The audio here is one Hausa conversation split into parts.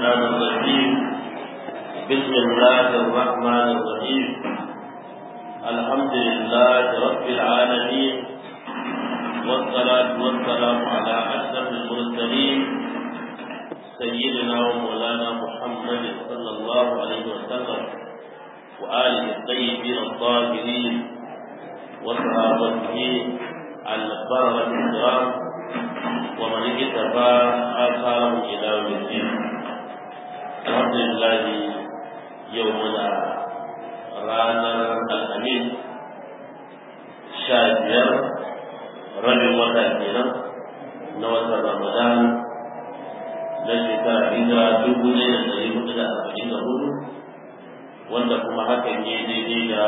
الرحمن الرحيم بسم الله الرحمن الرحيم الحمد لله رب العالمين والصلاة والسلام على أشرف المرسلين سيدنا ومولانا محمد صلى الله عليه وسلم وآله الطيبين الطاهرين وصحابته البررة الكرام ومن اكتفى آثارهم إلى يوم الدين الحمد لله يومنا رانا الأمين شاهدير رجل وتأتينا نوة رمضان na shekara hijira dubu ne da ɗari hudu da arba'in da hudu wanda kuma hakan ya daidai da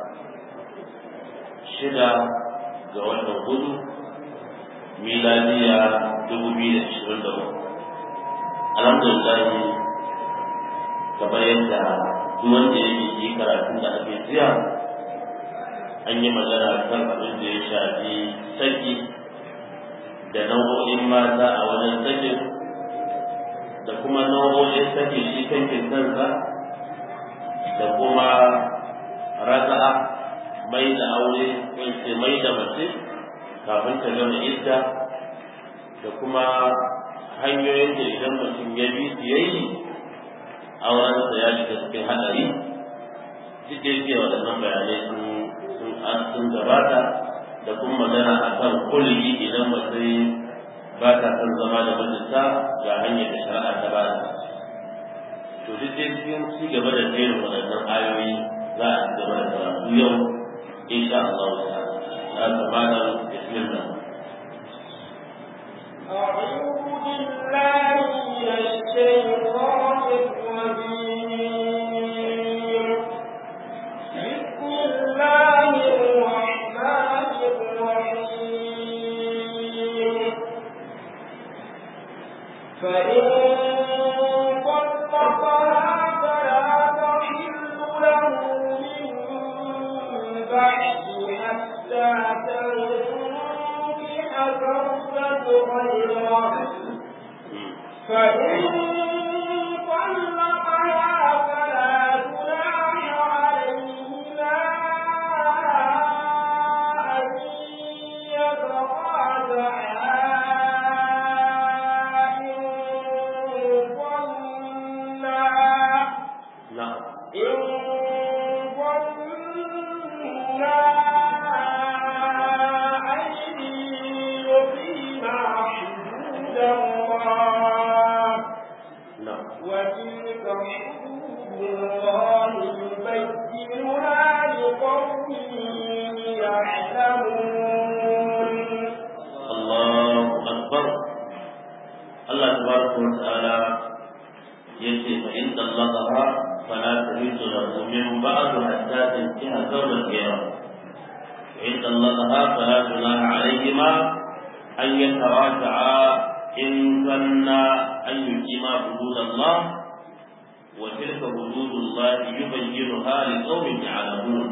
shida ga watan hudu miladiya dubu biyu da ashirin da uku alhamdulillah kamar yadda duk wanda ya yi karatun da ake jiya an yi magana kan abin da ya shafi saki da nau'o'in mata a wajen sakin da kuma nau'o'in sake shi kankin kansa da kuma raza'a mai da aure ce mai da mace kafin ta gama idda da kuma hanyoyin da idan mutum ya bi su yayi aurensa ya shiga cikin haɗari duk da yake waɗannan bayanai sun sun gabata da kuma magana akan kulli idan mace ba ta son zama da mijinta ga hanyar da shari'a ta ba ta to duk dai cikin ci gaba da jerin waɗannan ayoyi za a ci gaba da karatu yau insha Allah ta'ala za ta bada bismillah أعوذ بالله من الشيطان الرجيم بسم الله الرحمن الرحيم فإن طلقها فلا تحل له من بعد حتى تنكح زوجا غيره فإن طلقها فلا جناح عليهما أن يتراجعا إن ظنا na'am إن ظنا أن يقيما حدود الله na'am وتلك حدود الله يبينها لقوم يعلمون Allahu akbar Allah tabaraka wa ta'ala yace fa in dallaqaha fala tahillu lahu min ba'd hatta tankiha zawjan ghayra wa in dallaqaha fala junaha alayhima an yataraja'a in zanna an yuqima hudud Allah wa tilka hudud Allah yubayyinuha liqaumin ya'lamun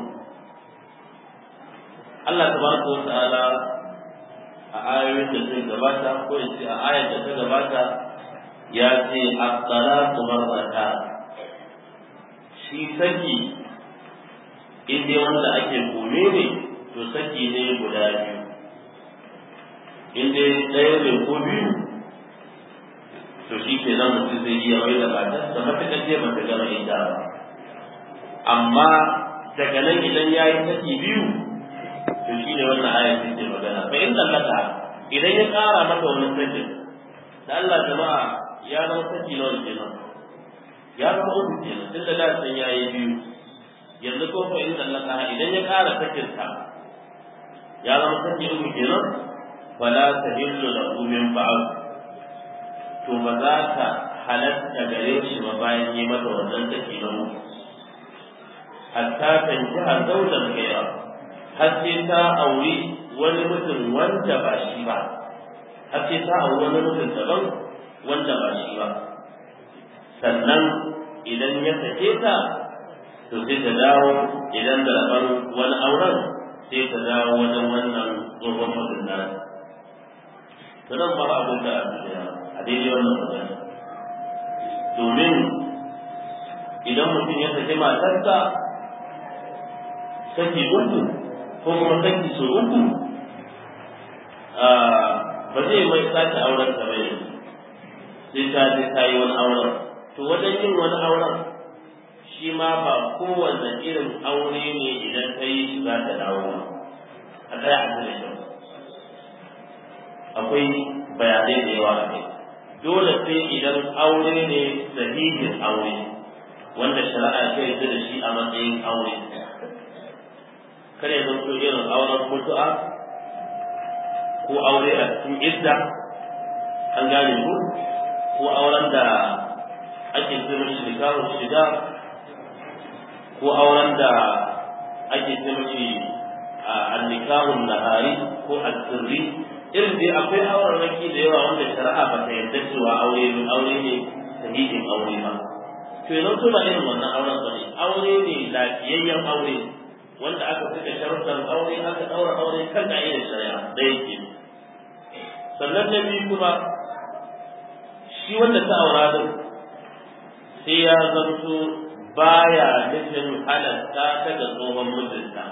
Allah tabaraka wa ta'ala a ayoyin da zai gabata ko in ce a ayar da ta gabata ya ce at-talaqu marrata shi saki in dai wanda ake kome ne to saki ne guda biyu in dai ɗaya ne ko biyu to shi ke nan mutum zai iya mai da matar da matuƙar ce ba ta gama ita ba amma daga nan idan ya yi saki biyu to shi ne wannan ayar da ke magana fa in tallaka idan ya ƙara mata wani sakin da Allah jama'a ya zama saki na wani kenan ya zama uku kenan tun da lafiyar ya yi biyu yanzu ko fa in tallaka idan ya ƙara sakin ta ya zama saki uku kenan fala tahillu lahu min ba'd to ba za ta halatta gare shi ba bayan yi mata wannan saki na uku hatta tanjiha zawjan ghayra har sai ta auri wani mutum wanda ba shi ba har sai ta auri wani mutum daban wanda ba shi ba sannan idan ya sake ta to sai ta dawo idan da rabon wani auren sai ta dawo wajen wannan tsohon mutum nan to nan ba abin da a daidai wannan magana domin idan mutum ya saki matarsa saki uku ko kuma saki su uku ba zai mai sake auren ta bai sai ta je ta yi wani auren to wajen yin wani auren shi ma ba kowanne irin aure ne idan ta yi shi za ta dawo ba a tsaya a da kyau akwai bayanai da yawa a kai dole sai idan aure ne sahihin aure wanda shari'a ta yarda da shi a matsayin aure kare zan so irin auren mutu'a ko aure a cikin idda an gane ku ko auren da ake zama shi nikahun shida ko auren da ake zama shi a nikahun nahari ko asirri irin dai akwai auren raki da yawa wanda shari'a ba ta yarda cewa aure ne aure ne sahihin aure ba to yanzu to ba irin wannan auren ba ne aure ne lafiyayyen aure wanda aka fita sharuɗan aure aka ɗaura aure kan ka'idar shari'a da yake sannan na biyu kuma shi wanda ta aura din sai ya zanto baya nufin halatta ta ga tsohon mijinta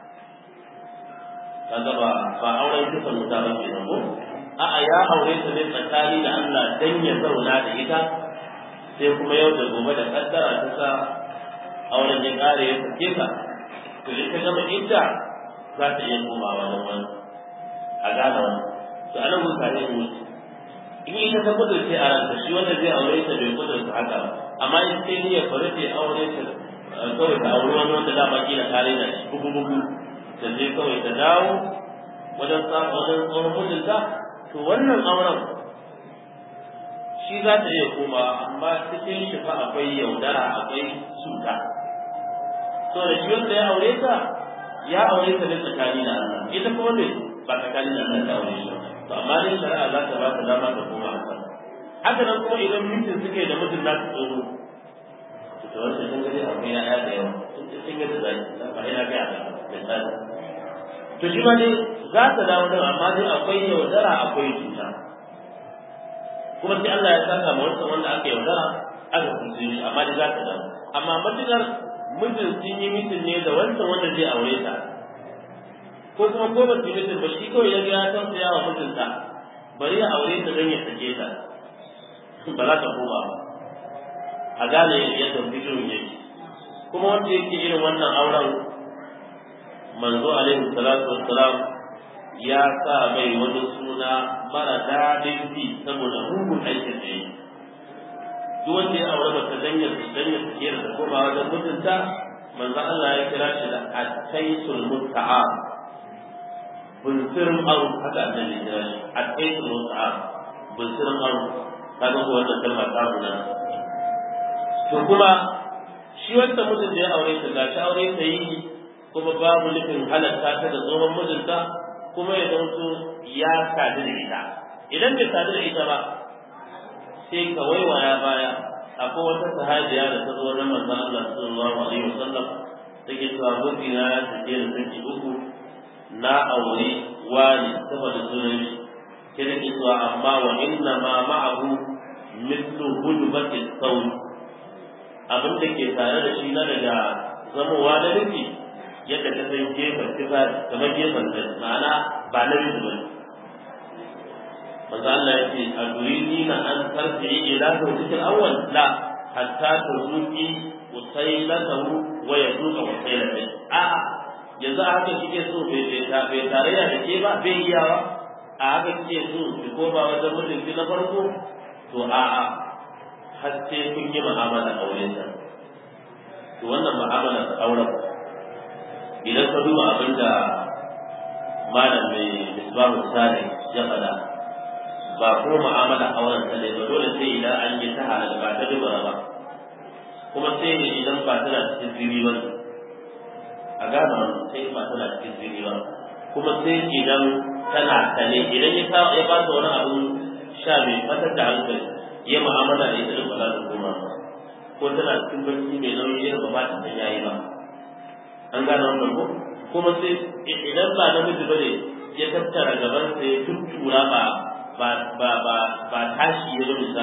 kaga ba ba auren kisan wuta ba ke ko a'a ya aure ta ne tsakani da Allah dan ya zauna da ita sai kuma yau da gobe da kaddara ta sa auren ya kare ya sake ta to in ka gama idda za ta iya komawa da wani a gane wani to anan mun kare mu in ita ta kudurce a ranta shi wanda zai aure ta bai kudurta haka ba amma in sai ni ya fara ta aure ta kawai ta aure wani wanda dama kila tare da shi bugu bugu ta je kawai ta dawo wajen samun wajen tsohon mijinta to wannan auren shi za ta iya koma amma cikin shi fa akwai yaudara akwai cuta to da shi wanda ya aure ta ya aure ta ne tsakani da Allah ita kuma ne ba tsakani da Allah ta aure shi to amma dai shari'a za ta ba ta dama ta koma a kan haka nan kuma idan mutum suke da mutum na su tsoro to to wanda sun gani akwai ya da yawa sun ce sun ga da zai ba ina ga da misali to shi ma dai za ta dawo da amma dai akwai yaudara akwai cuta kuma sai Allah ya saka ma wancan wanda aka yaudara aka kuce shi amma dai za ta dawo amma matukar mijin sun yi mitin ne da wancan wanda zai aure ta ko kuma ko ba su yi mitin ba shi kawai ya ga ya tausaya wa mijinta bari ya aure ta don ya sake ta ba za ta koma ba a gane yadda fikirin yake kuma wanda yake irin wannan auren manzo alaihi salatu wassalam ya sa mai wani suna mara daɗin fi saboda mugun aikin da yi duk wanda ya aure mata danyar danyar tsakiyar da koma wajen mutunta manzo Allah ya kira shi da ataisul muta'a bunsirin aru haka annabi ya kira shi ataisul muta'a bunsirin aru kaga ko wannan kalma ta nuna to kuma shi wanda mutum da ya aure ta gashi aure ta yi kuma babu nufin halatta ta da tsohon mijinta kuma ya zanto ya sadu da ita idan bai sadu da ita ba sai ka waiwaya baya akwai wata sahabiya da ta zo nan manzon Allah sallallahu alaihi wasallam take cewa gobi na ya tafi da saki uku na aure wani saboda sunan shi ke da ke cewa amma wa inna ma ma'ahu mithlu hudbati sawi abin da ke tare da shi na daga zamowa da nufi yadda ta san gefen kisa kamar gefen da ma'ana ba na nufi ba manzo Allah ya ce a durini na an tarfi ila zawjikal awwal la hatta tuzuki usailatahu wa yazuka usailatahu a yanzu a haka kike so bai bai tarayya da ke ba bai iyawa a haka kike so ki koma wajen mijinki na farko to a a har sai kun yi mu'amala aure ta to wannan mu'amala ta auren idan ka duba abin da malam mai misbahu sare ya faɗa ba ko mu'amala auren ta ne ba dole sai idan an yi ta halal ba ta dubara ba kuma sai ne idan ba tana cikin ziri ba a gane wannan sai ba tana cikin ziri ba kuma sai idan tana sane idan ya sa ya ba ta wani abu sha mai fatar da hankali ya mu'amala da ita da ba za ta koma ba ko tana cikin barci mai nauyi irin ba ba ta san yayi ba an gane wannan ko kuma sai idan ba namiji ba ne ya tattara gaban sa ya tuttura ba ba ba ba ba tashi ya zo misali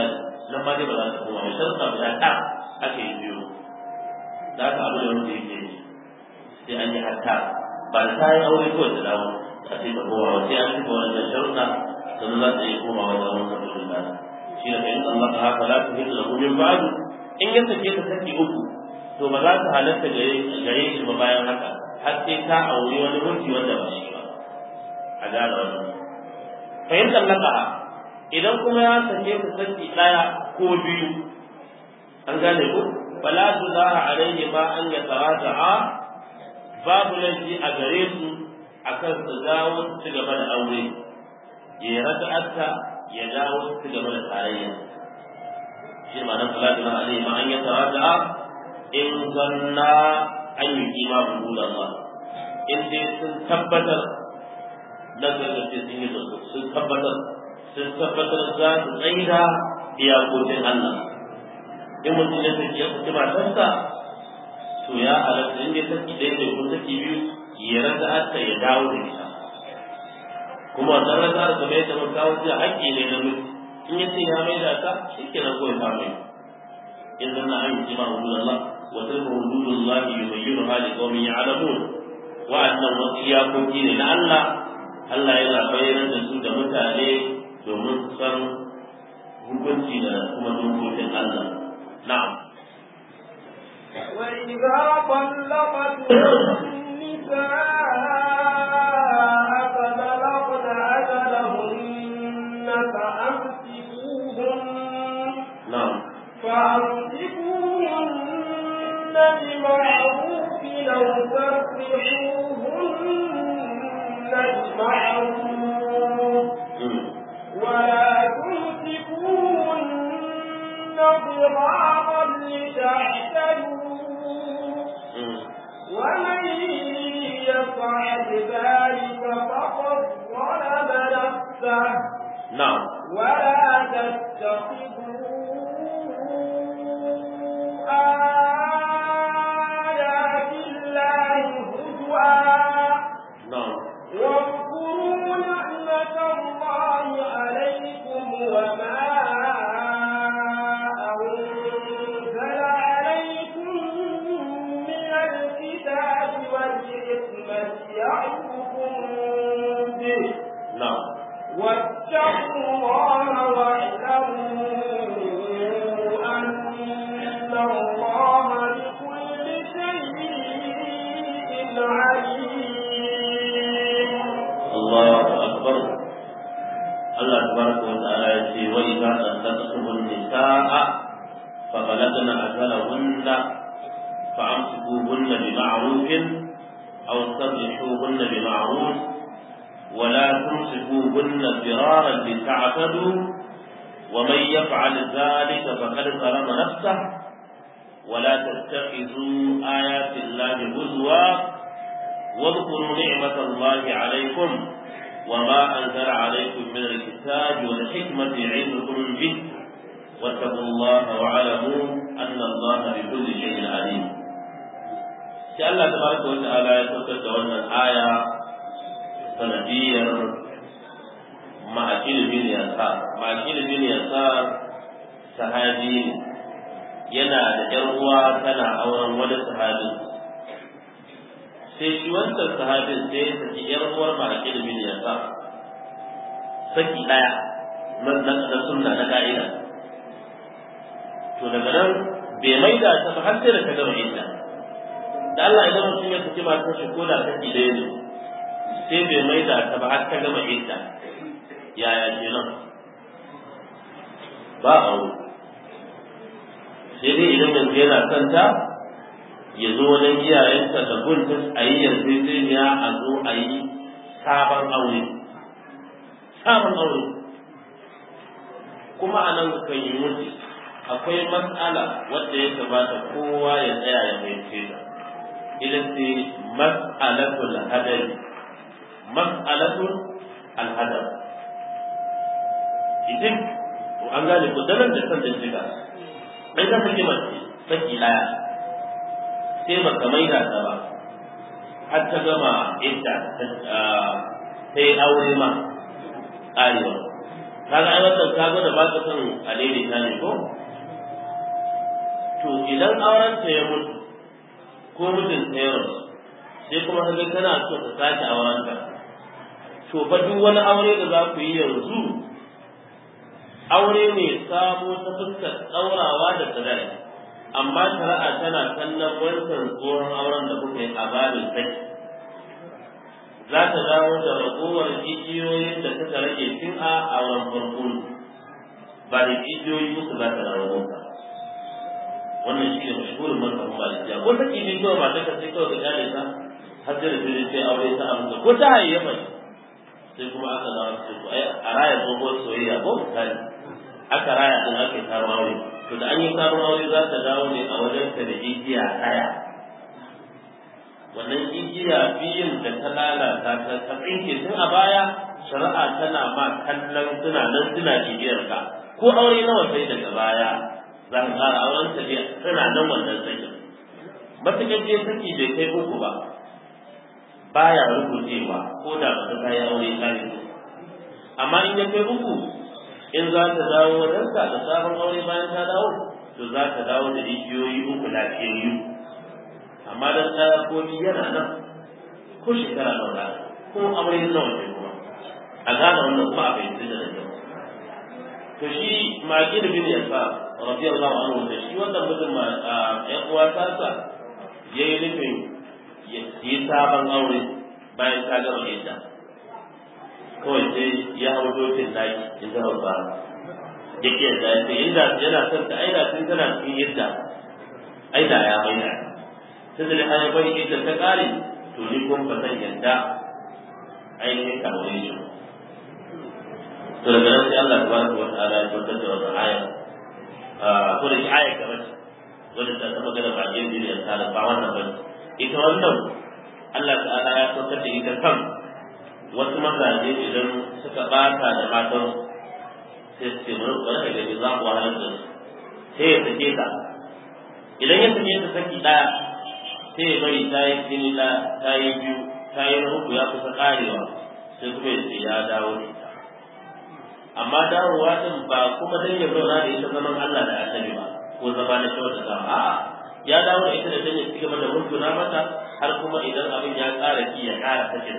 nan ma dai ba za ta koma ba sharuɗa guda ɗa ake yi biyu za ka abu da wanda yake yi sai an yi hatta ba da ta yi aure kawai ta dawo a sai ta koma ba sai an cika wannan sharuɗa sannan za ta iya komawa da wani sabbin da shi da kayan Allah ka haka la tuhillu lahu min ba'du in ya sake ta saki uku to ba za ta halatta gare shi ba bayan haka har sai ta aure wani mulki wanda ba shi ba a gane wannan fahimtar laka idan kuma ya sake ta saki ɗaya ko biyu an gane ko fala junaha alaihi ma an yataraja'a babu laifi a gare su akan su dawo su ci gaba da aure ya raka'atta ya dawo su ci gaba da tarayya shi ma nan fala junaha alaihi ma an yataraja'a in zanna an yi kima hudud Allah in dai sun tabbatar na gargace sun yi sun tabbatar sun tabbatar za su tsaida iyakokin Allah in mutum ya saki ya saki matarsa to ya halatta in dai saki ɗaya ne ko saki biyu ya rasa ta ya dawo da ita kuma wannan rasa da kamar yadda mun kawo jiya haƙƙi ne na mutu in ya ce ya mai da ta shi kenan kawai ta mai in zanna an yi kima hudud Allah وتلك حدود الله يبينها لقوم يعلمون wa'annan wasu iyakoki ne na Allah Allah yana bayyana da su da mutane domin su san hukunci da kuma dokokin Allah na'am وإذا طلقتم النساء فبلغن أجلهن فأمسكوهن na'am فأمسكوهن بمعروف لو تفرحوهن بمعروف mm, ولا تمسكوهن ضرارا لتعتدوا mm, ومن يفعل ذلك فقد ظلم نفسه na'am ولا تتخذوا آيات الله هزوا na'am واذكروا نعمة الله عليكم وما أنزل عليكم من الكتاب والحكمة يعظكم به na'am واتقوا الله واعلموا أن الله بكل شيء عليم Allahu akbar Allah tabaraka wa ta'ala ya ce wa idza tantaqtumun nisaa fa balagna ajalahunna fa amsikuhunna bi ma'rufin aw sarrihuhunna bi ma'ruf wa la tumsikuhunna dirara lita'tadu wa man yaf'al dhalika faqad zalama nafsahu ولا تتخذوا آيات الله هزوا واذكروا نعمة الله عليكم وما أنزل عليكم من الكتاب والحكمة يعظكم به واتقوا الله واعلموا أن الله بكل شيء عليم. sai Allah tabaraka wa ta'ala ya saukar da wannan aya sanadiyar ma'akil bin yasar ma'akil bin yasar sahabi ne yana da ƴar uwa tana auren wani sahabin sai shi wancan sahabin sai ya saki ƴar uwar ma'akil bin yasar saki ɗaya na na sunna na ka'ida to daga nan bai maida ta ba har sai da ta gama idda da Allah idan mutum ya saki matar shi ko da saki ɗaya ne sai bai maida ta ba har ta gama idda yaya kenan ba aure sai dai idan yanzu yana son ta ya zo wajen iyayenta da gunta a yi yarjejeniya a zo a yi sabon aure sabon aure kuma a nan kan yi mutu akwai matsala wadda ya kamata kowa ya tsaya ya fahimce ta ita ce mas'alatul hadari mas'alatul alhadar idan an gane ku dalar da san da shiga dan ka saki mace saki daya sai baka maida ta ba har ta gama idda ta yi aure ma arewa kaga ai wannan ka gwada ba ka son a daidaita ne ko to idan auren ta ya mutu ko mijin ta ya rasu sai kuma kaga tana so ka sake auren ta to fa duk wani aure da za ku yi yanzu aure ne sabo ta fuskar ɗaurawa da sadari amma shari'a tana kallon wancan tsohon auren da kuka yi a babin sai za ta dawo da ragowar jijiyoyin da suka rage tun a auren farko ba da jijiyoyi musu za ta dawo ba wannan shi ne mashhurin mazhabin malikiya ko take ne kawai ba ta kace kawai ka gane ta har da sai sai aure ta amsa ko ta hayyafa sai kuma aka dawo su ko ai a raya tsohuwar soyayya ko misali aka raya din aka yi sabon aure to da an yi sabon aure za ta dawo ne a wajen ta da igiya ɗaya wannan igiya biyun da ta lalata ta ta tsinke tun a baya shari'a tana ma kallon suna nan suna bibiyar ka ko aure nawa sai daga baya za ka ƙara auren ta ne suna nan wannan sakin matuƙar je saki bai kai uku ba baya rubucewa ko da ba ta yi aure kare amma in ya kai uku in za ta dawo wajen ka da sabon aure bayan ta dawo to za ta dawo da igiyoyi uku lafiyayyu amma dan ɗaya ko biyu yana nan ko shekara nawa da ko aure nawa ce kuma a gane wannan kuma a fahimci da nan to shi maki da bin yasa radiyallahu anhu da shi wannan mutum ya uwa tasa yayi nufin yi sabon aure bayan ta gama idda kawai sai ya hau dokin daki in ta hausa ya ke da ya ce inda yana son ta aida tun tana cikin yadda aida ya maida ta da hanyar bai idda ta kare to ni kun fa zan yadda ainihin ka aure shi to daga nan sai Allah tabaraka wa ta'ala ya tabbatar da wannan aya ko da shi aya gaba ce wanda ta magana ba yin da ta ba wannan ba ita wannan Allah ta'ala ya saukar da ita kan wasu mazaje idan suka bata da matan sai su ce mun wani da za ku wahalar da su sai ya sake ta idan ya sake ta saki ɗaya sai ya bari ta yi jini ɗaya ta yi biyu ta yi na uku ya kusa ƙarewa sai kuma ya ce ya dawo da ita amma dawowa din ba kuma dan ya zauna da ita zaman Allah da annabi ba ko zama na kyautata a'a ya dawo da ita da dan ya ci gaba da mutuna mata har kuma idan abin ya ƙara ki ya ƙara sakin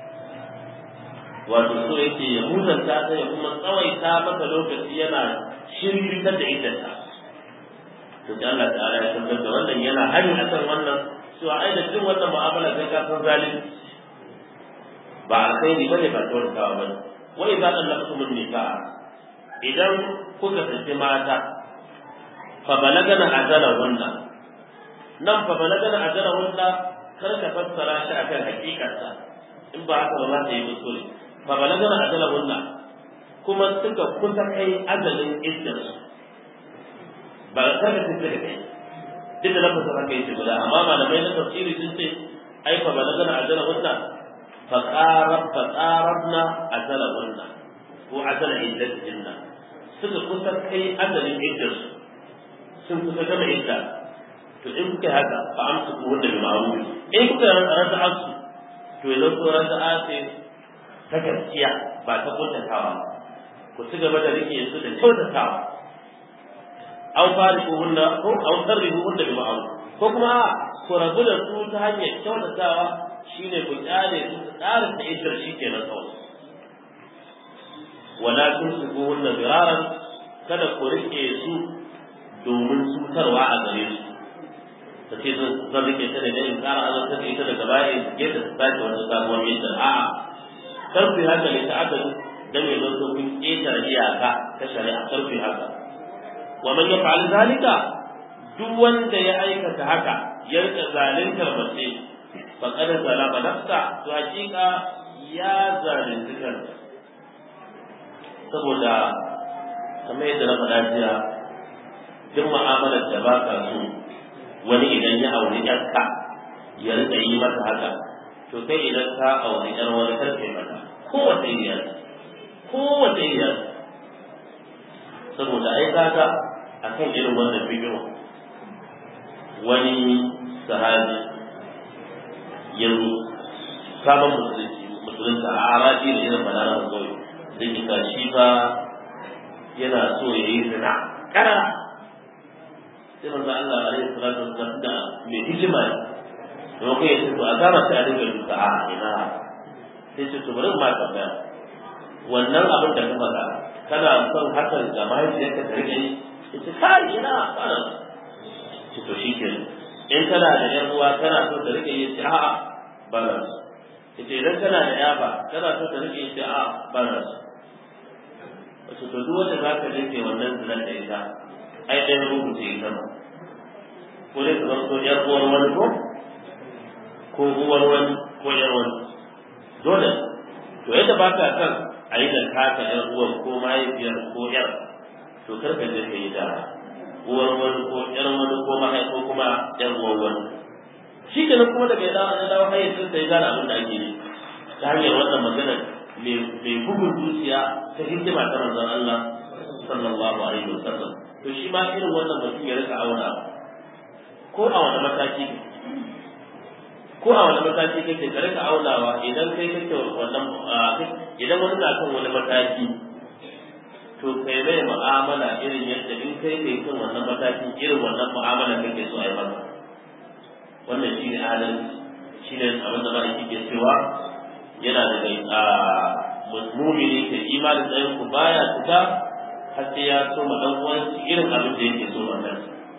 wato so yake ya mutanta ta ya kuma tsawaita mata lokaci yana shirkitar da iddata to sai Allah ta'ala ya tabbatar da wannan yana hani akan wannan cewa ai da jin wannan mu'amala kai ka san zalunci ba a kai ni bane ba tawarkawa bane wa idza talaqtumun nisaa idan kuka saki mata fa balagana ajalahunna nan fa balagana ajalahunna kar ka fassara shi akan hakikarsa in ba haka ba za ta yi kuskure fa balagana ajalahunna kuma suka kusa kai ajalin iddarsu ba ka kada su suka kai duk da lafasa haka yake guda amma malamai na tafsiri sun ce ai fa balagana ajalahunna fa qarab fa qarabna ajalahunna ko ajal iddatihinna suka kusa kai ajalin iddarsu sun kusa gama idda to in kuka haka fa amsu ku wanda bi ma'ruf in kuka raza'a su to yanzu ko raza'a ce ta gaskiya ba ta kuntatawa ku ci gaba da rike su da kyautatawa aw fariquhunna ko aw sarrihuhunna bi ma'ruf ko kuma ku rabu da su ta hanyar kyautatawa shine ku kyale su su tsara ta ishar shi kenan kawai wala tumsikuhunna biraran kada ku rike su domin cutarwa a gare su ta ce zan rike ta da ne in tsara azabtar da ita daga baya in ke ta sake wani sabuwar yadda a'a kar ku haka ne ta aka dan ya zo kun ƙetare iyaka ta shari'a kar ku haka wa man yaf'al zalika duk wanda ya aikata haka ya rika zaluntar mace faqad zalama nafsa to hakika ya zalunci kansa saboda kamar yadda na faɗa jiya duk mu'amalar da ba ka so wani idan ya auri yarka ya rika yi mata haka to kai idan ka auri yar wani karfe mata kowace iyar kowace iyar saboda ai kaga akan irin wannan bidiyo wani sahabi yanzu sabon musulunci musulunta a arabi da irin balaran kawai zai kika shi fa yana so ya yi zina kana sai manzo Allah alaihi salatu wasallam da mai hikima ne kuma kai ce to a gama ta a dinga duka a ina sai ce to bari ma tambaya wannan abin da ka faɗa kana son hakan ga mahaifiyarka ta rike ita kai ina kana ce to shi ke in kana da yan uwa kana so ta rike yi ce a'a ba na so ita idan kana da ya ba kana so ta rike yi ce a'a ba na so wato to duk wanda za ka rike wannan zinar da ita ai ɗaya rubuce ita ma ko dai ka zanto ƴar uwar wani ko ko uwar wani ko ƴar wani dole to yadda ba ka san a yi da taka ƴar uwar ko mahaifiyar ko ƴar to kar ka je ka yi da uwar wani ko ƴar wani ko mahai ko kuma ƴar uwar wani shi kenan kuma daga ya dawo ya dawo hayyacin sai gane abin da ake yi ta hanyar wannan magana mai bugun zuciya ta hikima ta manzon Allah sallallahu alaihi wasallam to shi ma irin wannan mutum ya rika auna ko a wani mataki ko a wani mataki kake ka rika aunawa idan kai kake wannan idan wani na kan wani mataki to kai mai mu'amala irin yadda in kai kai kan wannan mataki irin wannan mu'amala kake so a yi maka wannan shi ne adalci shi ne abin da ba da kike cewa yana da mai mumini ke imanin tsayin ku baya fita har sai ya so ma dan uwan irin abin da yake so wannan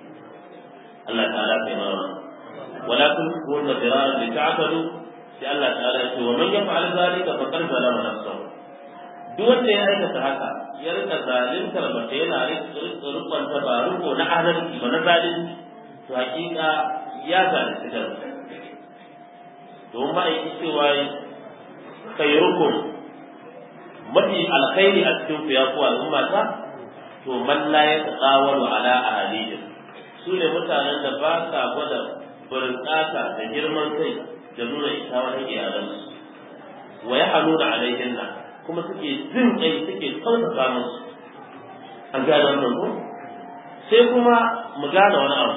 Allah ta'ala kai mana wala kun kun da diraran da ta'tadu sai Allah ta'ala ya ce wa man yaf'al zalika faqad zalama nafsahu duk wanda ya aikata haka ya rika zalintar mace yana rikon tabaruko na adalci ba na zalunci to hakika ya zalunci kansa don ba yi cewa khairukum mafi alkhairi a cikin ku ya ku al'umma ta to man la ya tsawalu ala ahlihim su ne mutanen da ba sa gwada burkata da girman kai da nuna ita wani iyalansu wa ya hannu da alaihinna kuma suke jin kai suke tausasa musu an gane wannan ko sai kuma mu gane wani abu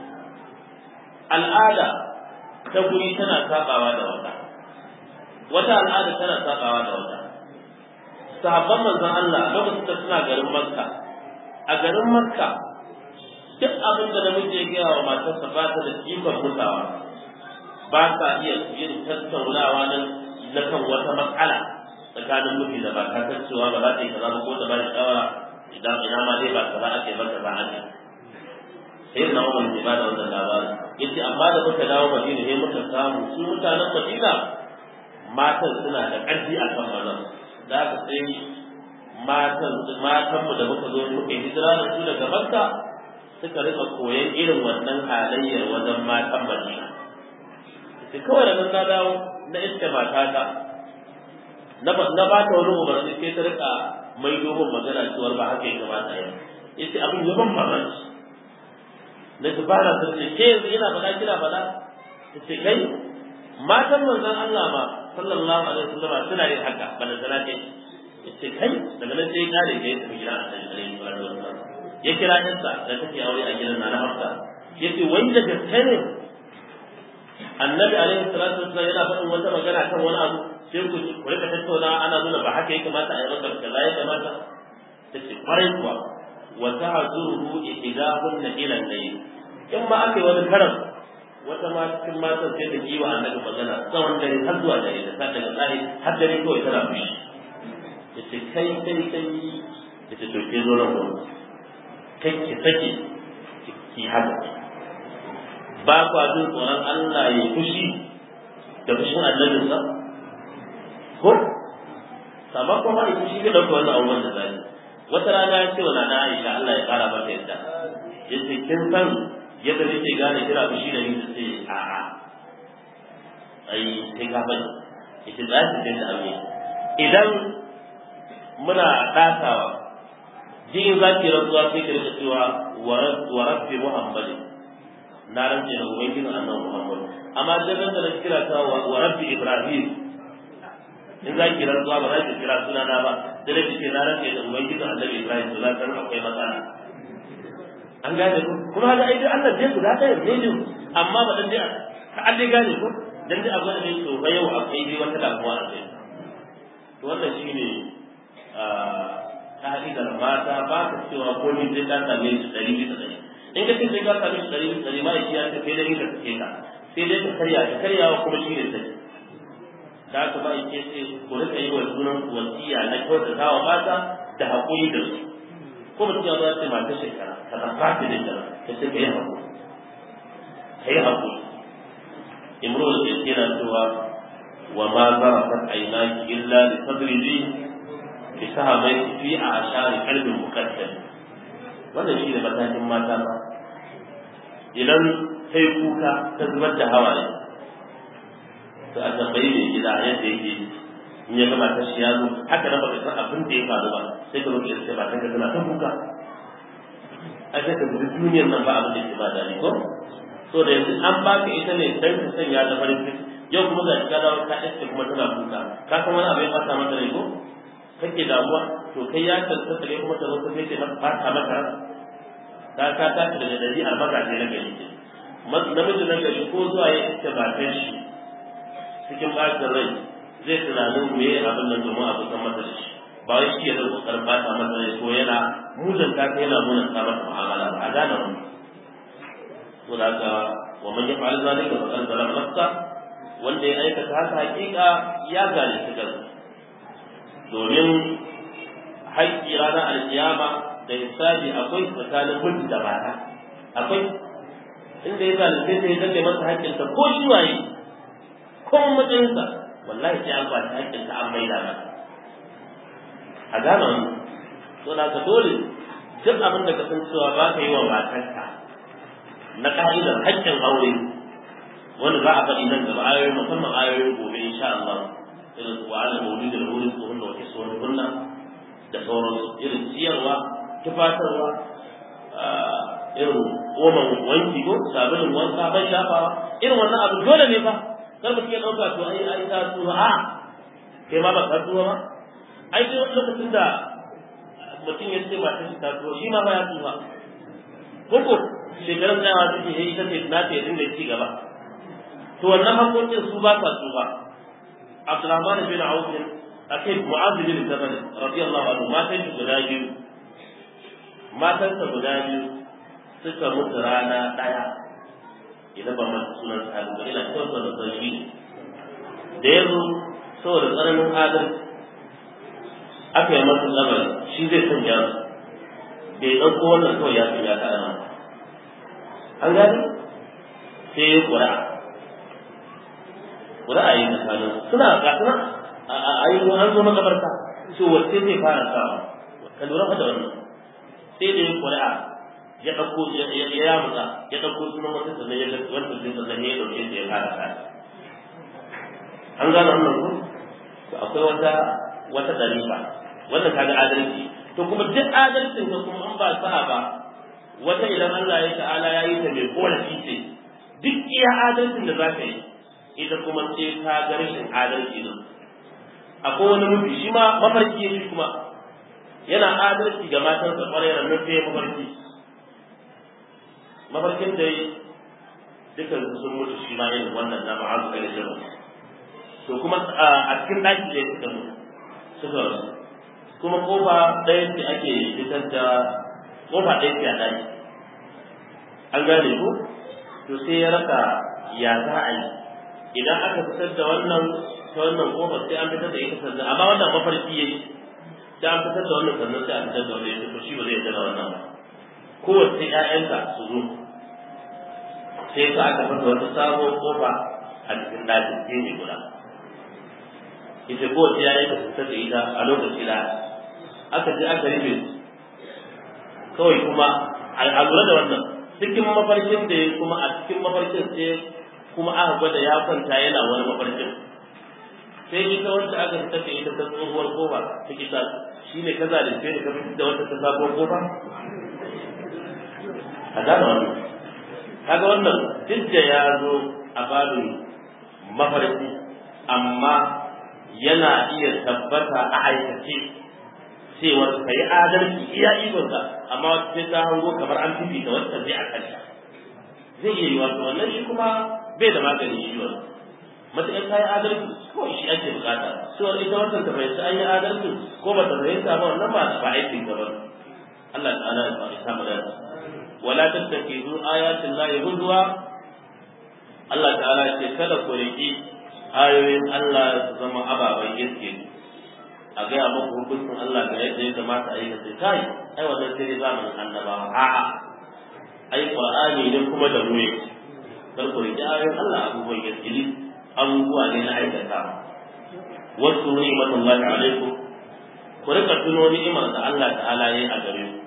al'ada ta guri tana sabawa da wata wata al'ada tana sabawa da wata sahabban manzon Allah lokacin da suna garin Makka a garin Makka duk abin da namiji ya gaya wa matarsa ba ta da ikon mutawa ba sa iya yin tattaunawa nan na kan wata matsala tsakanin miji da ba ta cewa ba za ta yi kaza ba ko ta ba da shawara idan ina ma dai ba kaza ake ba kaza ake sai na umar ke ba da wannan labarin yace amma da muka dawo Madina sai muka samu su mutanen Madina matan suna da ƙarfi a kan mazan da aka sai matan matanmu da muka zo muka yi hijira da su daga Makka suka rika koyan irin wannan halayyar wajen matan Madina sai kawai da nan na dawo na iska matata na ba na ba ta wani umarni sai ta rika mai dogon magana cewar ba haka ya kamata ya yace abin ya ban mamaki na ji ba na sarki ke yanzu ina faɗa kina faɗa yace kai matan manzon Allah ma sallallahu alaihi wasallam suna yin haka bana sana ce yace kai daga nan sai kare kai ta gidan Annabi alaihi wasallam ya kira yansa da take aure a gidan Nana Hafsa yace wai da gaske ne Annabi alaihi salatu wasallam yana faɗin wata magana kan wani abu sai ku ku rika tattauna ana nuna ba haka ya kamata a yi maka kaza ya kamata tace kwarai kuwa wa ta'zuruhu ihdahunna ila al-layl in ma aka yi wani karam wata ma cikin matan sai ta yi wa annabi magana tsawon dare har zuwa dare da sa daga tsari har dare kawai tana fushi yace kai kai kai yace to ke zo nan kai ki sake ki haka ba kwa jin tsoron Allah ya fushi da fushin annabinsa ko sabon kuma ya fushi ga ɗauka wannan abubuwan da zai wata rana ya ce wa nana Aisha Allah ya kara mata yadda yace kin san yadda nake gane kira fushi da ni sai a a ai sai ka bani yace za ki da aure idan muna dasawa jin za ki rantsuwa sai ki rika cewa wa rabbi muhammadin na rantse da ubangijin annabi muhammad amma dan da na kira ta wa rabbi ibrahim in za ki rantsuwa ba za ki kira sunana ba da da ce na rantse da ubangijin annabi ibrahim to za ka akwai matsala an gane ko kuma ga ai Allah dai guda ɗaya ne ne amma ba dan dai ka an dai gane ko dan dai abu ne to ba yau akwai dai wata damuwa a kai to wannan shine ka'idar mata ba ka cewa ko ni sai ka same shi ɗari bisa ɗari in ka ce sai ka same shi ɗari bisa ɗari ma ya ce sai dai ka sake ka sai dai ka karya ka karyawa kuma shi ne sai da haka ba ya ce ku rika yi wa sunan wasiya na kyautata wa mata da haƙuri da su ko mutum ya zo ya ce mata shekara ka ba ta da shekara ka ce ka yi haƙuri ka yi haƙuri imrul yana cewa wa ma zarafat aynaki illa li tadriji bi sahamai fi ashari qalbin muqaddam wannan shi ne matakin mata ba idan kai kuka ta zubar da hawaye to a tambayi mai gida yadda yake in ya gama ta shi ya zo haka nan baka san abin da ya faru ba sai ka roƙi sai ba ta ga tana ta kuka a sai ka gudu duniyar nan ba abin da ke ba dani ko so da yanzu an baka ita ne dan ka sanya da farin ciki yau kuma ga ka dawo ka iske kuma tana kuka ka san wani abu ya fata mata rai ko kake damuwa to kai ya tantance ne kuma ta zo sai ta fata maka ka ka tashi daga dari albaga ne na gari ce namiji na gari ko zuwa ya iske matan shi cikin bacin rai zai tunanin me abin nan domin a kusan masa da shi ba wai shi ya zai kokarin bata masa rai ko yana muzanta ta yana munanta masa mu'amala ba a gane wani to da haka wa man yaf'al zalika faqad zalama nafsa wanda ya aikata haka hakika ya zalunci kansa domin haƙƙi ranar alkiyama da hisabi akwai tsakanin mutum da mata akwai inda ya zalunce ta ya zalle masa haƙƙinsa ko shi waye ko matsayinsa wallahi sai an kwaci haƙƙinsa an maida masa a gane wani to da ka dole duk abin da ka san cewa ba ka yi wa matarka na ka'idar haƙƙin aure wanda za a faɗi nan gaba ayoyi musamman ayoyin gobe insha Allah irin su wa'ala mawlid da wurin su hunna wa kiswani hunna da sauransu irin ciyarwa tufatarwa irin oman wanki ko sabulun wanka ban shafawa irin wannan abu dole ne fa kar mutum ya ɗauka to ai ai ta tsuwa a kai ma ba ka tsuwa ba ai sai wani lokacin da mutum ya ce mata shi ta tsuwa shi ma ba ya tsuwa ko ko shekarun tsayawa suke yi ita ce na ta yi dinga ci gaba to wannan hakokin su ba sa tsufa Abdulrahman bin Auf akai Mu'adh bin Jabal radiyallahu anhu matan shi guda biyu matan sa guda biyu suka mutu rana daya idan ba mata sunan sahabi ba ina kyautar da san shi da yazo saboda tsananin adalci aka yi masa lamari shi zai sanya su bai ɗauko wannan kawai ya sanya ta ana an gani sai ya ƙura ƙura a yi tsakanin suna gasuna a yi an zo makabarta so wacce zai fara sawa ka lura da wannan sai da ya ƙura ya ɗauko ya yamuka ya ɗauko sunan wata sannan ya ɗauko wata sun sannan ya ɗauke su ya fara sa an gane wannan ko to akwai wata wata darifa wannan kaga adalci to kuma duk adalcin ka kuma an ba sa'a ba wata idan Allah ya ta'ala ya yi ta mai korafi ce duk iya adalcin da za ka yi ita kuma sai ka ga rashin adalci din akwai wani mafi shi ma mafarki shi kuma yana adalci ga matansa kwarai da nan sai mafarki mafarkin da yi dukan su sun mutu shi ma yin wannan na ma'azu kai da to kuma a cikin ɗaki da suka mutu suka rasu kuma kofa ɗaya ce ake fitar da kofa ɗaya ce a ɗaki an gane ko to sai ya raka ya za a yi idan aka fitar da wannan ta wannan kofa sai an fitar da ita sannan amma wannan mafarki yayi sai an fitar da wannan sannan sai a fitar da wannan to shi ba zai yarda da wannan ba kowace ƴaƴanka su zo sai ka aka fasa wata sabon kofa a cikin ɗakin sai ne guda ita kowace ƴaƴanka su fitar da ita a lokaci da aka je aka rufe kawai kuma a lura da wannan cikin mafarkin da ya kuma a cikin mafarkin sai kuma aka gwada ya kwanta yana wani mafarkin sai ita wacce aka fita da ita ta tsohuwar kofa ta kita shi ne kaza da sai da ka fitar da wata ta sabuwar kofa a gane wannan kaga wannan duk da ya zo a babin mafarki amma yana iya tabbata a aikace cewa ka yi adalci iya ikonka amma wata sai ta hango kamar an fifita wata zai a kanta zai iya yi wato wannan shi kuma bai da magani shi wannan matuƙar kayan adalci kawai shi ake bukata cewar ita wannan ta fahimci an yi adalci ko ba ta fahimta ba wannan ba ba aikin ka ba Allah ta'ala ya faɗi sama da wala tattakizu ayatin lahi huzwa Allah ta'ala ya ce kada ku riki ayoyin Allah su zama ababen iske a gaya muku hukuncin Allah ga yadda ya kamata a yi ka sai kai ai wannan sai dai zamanin annabawa a'a ai qur'ani ne kuma da mu yake kar ku riki ayoyin Allah abubuwan iskili abubuwa ne na aikata wasu ni'matullahi alaikum ku rika tuno ni'imar da Allah ta'ala ya yi a gare ku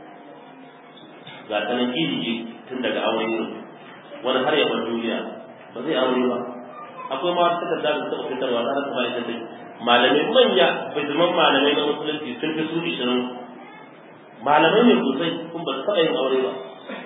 ga ta nan iri tun daga aure ne wani har ya bar duniya ba zai aure ba akwai ma wasu takarda da suka fitarwa na rasa bayan da malamai manya bijiman malamai na musulunci sun fi su ishirin malamai ne sosai kun ba su taɓa yin aure ba